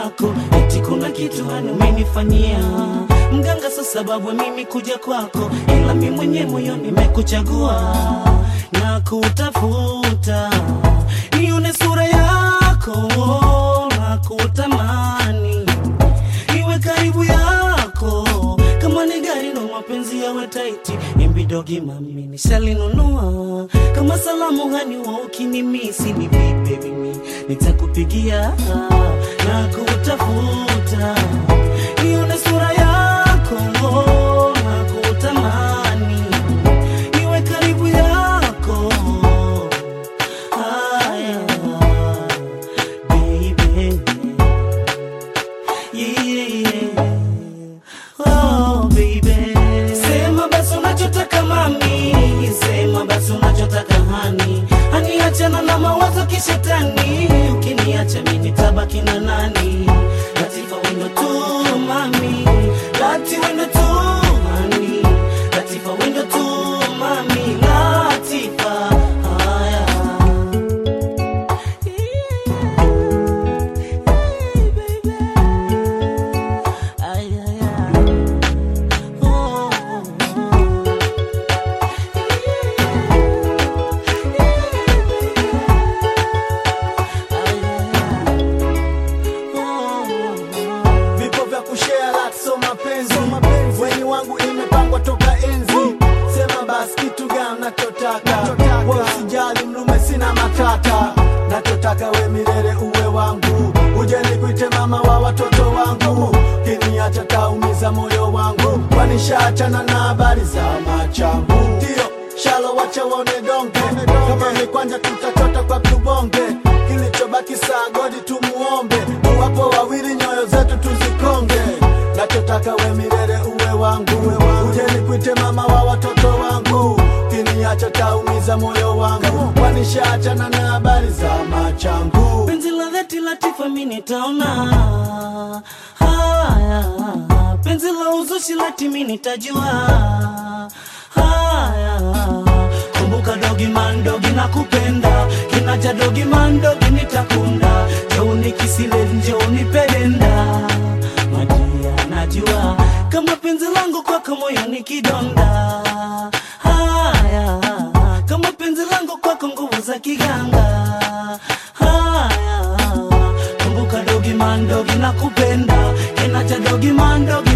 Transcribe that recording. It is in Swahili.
yako, eti kuna kitu hani umenifanyia mganga, sa sababu mimi kuja kwako, ila mi mwenye moyo nimekuchagua na kutafuta nione sura yako na kutamani iwe karibu yako kama ni gari no mapenzi yawe taiti imbidogi mami nishalinunua kama salamu hani wa ukinimisi ni vipi mimi nitakupigia na kutafuta nione sura yako na kutamani iwe karibu yako haya baby yeah. Oh, baby. Sema basi unachotaka mami, sema basi unachotaka hani, hani achana na mawazo kishetani, ukiniacha mimi nitabaki na nani? Latifa wendo tu mami, lati wendo tu mami, Latifa wendo tu mami, Latifa haya vipo vya kushare lakso mapenzi weni wangu imepangwa toka enzi sema basi kitu gani nachotaka we usijali mlume sina matata nachotaka we milele uwe wangu uje nikuite mama wa watoto wangu kiniacha taumiza moyo wangu kwanishaachana na habari za machangu ndio shalo wacha waone donge kama ni kwanja tutachota kwa tubonge kilichobaki saa godi tumuombe wapo wawili nyoyo zetu tuzikonge nachotaka we milele uwe wangu uje nikuite mama wa watoto wangu kiniacha taumiza moyo wangu kwanishaachana na habari za machangu penzi la dhati Latifa mi nitaona haya, penzi la uzushi lati mi nitajua haya. Kumbuka dogi man dogi na kupenda kinaja dogi man dogi nitakunda jouni kisile njouni pedenda majia najua kama penzi langu kwako moyo ni kidonda haya kama penzi langu kwako nguvu za kiganga haya kumbuka dogi man dogi na kupenda kinacha dogi man dogi